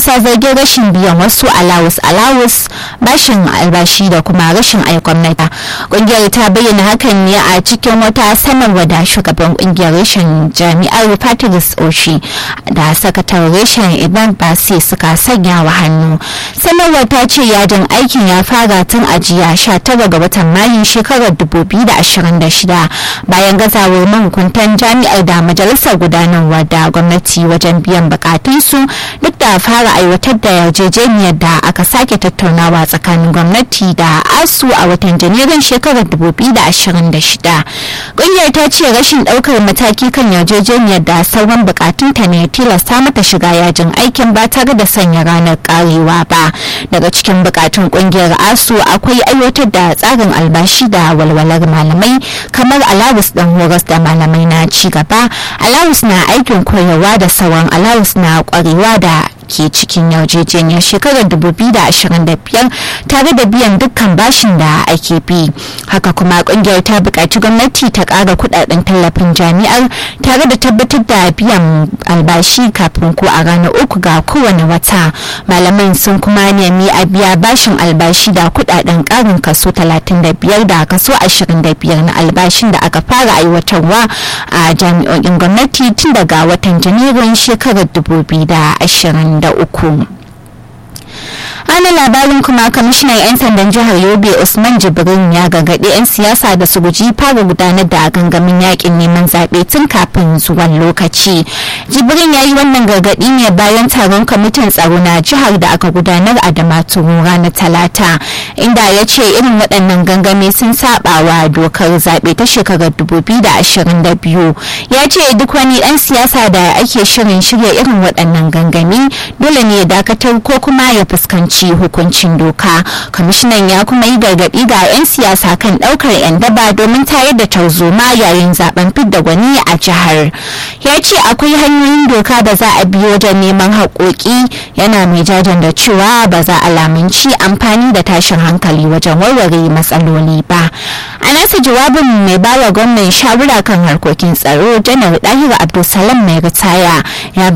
bisa zargin rashin biyan wasu alawus alawus bashin albashi da kuma rashin aikon mata kungiyar ta bayyana hakan ne a cikin wata sanarwa da shugaban kungiyar reshen jami'ar patrice oshi da sakatar reshen iban basi suka sanya wa hannu sanarwar ta ce yajin aikin ya fara tun a jiya 19 ga watan mayu shekarar 2026 bayan gazawar mahukuntan jami'ar da majalisar gudanarwa da gwamnati wajen biyan bukatunsu duk da fara aiwatar da yarjejeniyar da aka sake tattaunawa tsakanin gwamnati da asu a watan janairun shekarar 2026 ƙungiyar ta ce rashin ɗaukar mataki kan yarjejeniyar da sauran bukatunta ne tilasta mata shiga yajin aikin ba tare da sanya ranar karewa ba daga cikin bukatun ƙungiyar asu akwai aiwatar da tsarin albashi da walwalar malamai kamar alawus ɗan horas da malamai na ci gaba alawus na aikin koyarwa da sauran alawus na kwarewa da ke cikin yarjejeniyar shekarar 2025 tare da biyan dukkan bashin da ake bi haka kuma kungiyar ta buƙaci gwamnati ta ƙara kudaden tallafin jami'ar tare da tabbatar da biyan albashi kafin ko a ranar uku ga kowane wata malaman sun kuma nemi a biya bashin albashi da kudaden ƙarin kaso 35 da kaso 25 na albashin da aka fara aiwatarwa a jami'o'in gwamnati tun daga watan janairun shekarar 2020 da uku. ana labarin kuma kwamishinan 'yan sandan jihar yobe usman jibrin ya gargaɗi 'yan siyasa da su guji fara gudanar da gangamin yakin neman zaɓe tun kafin zuwan lokaci jibrin ya yi wannan gargaɗi ne bayan taron kwamitin tsaro na jihar da aka gudanar a damaturu ranar talata inda ya ce irin waɗannan gangami sun saba wa dokar zaɓe ta shekarar 2022 ya ce duk wani ɗan siyasa da ake shirin shirya irin waɗannan gangami dole ne ya dakatar ko kuma ya fuskanci hukuncin doka kwamishinan ya kuma yi gargaɗi ga 'yan siyasa kan ɗaukar 'yan daba domin tayar da tarzoma yayin zaben fidda gwani a jihar ya ce akwai hanyoyin doka da za a biyo wajen neman haƙoƙi yana mai jajan da cewa ba za a lamunci amfani da tashin hankali wajen warware matsaloli ba a nasa jawabin mai bawa gwamnan shawara kan harkokin tsaro janar ɗahira abdulsalam mai ritaya ya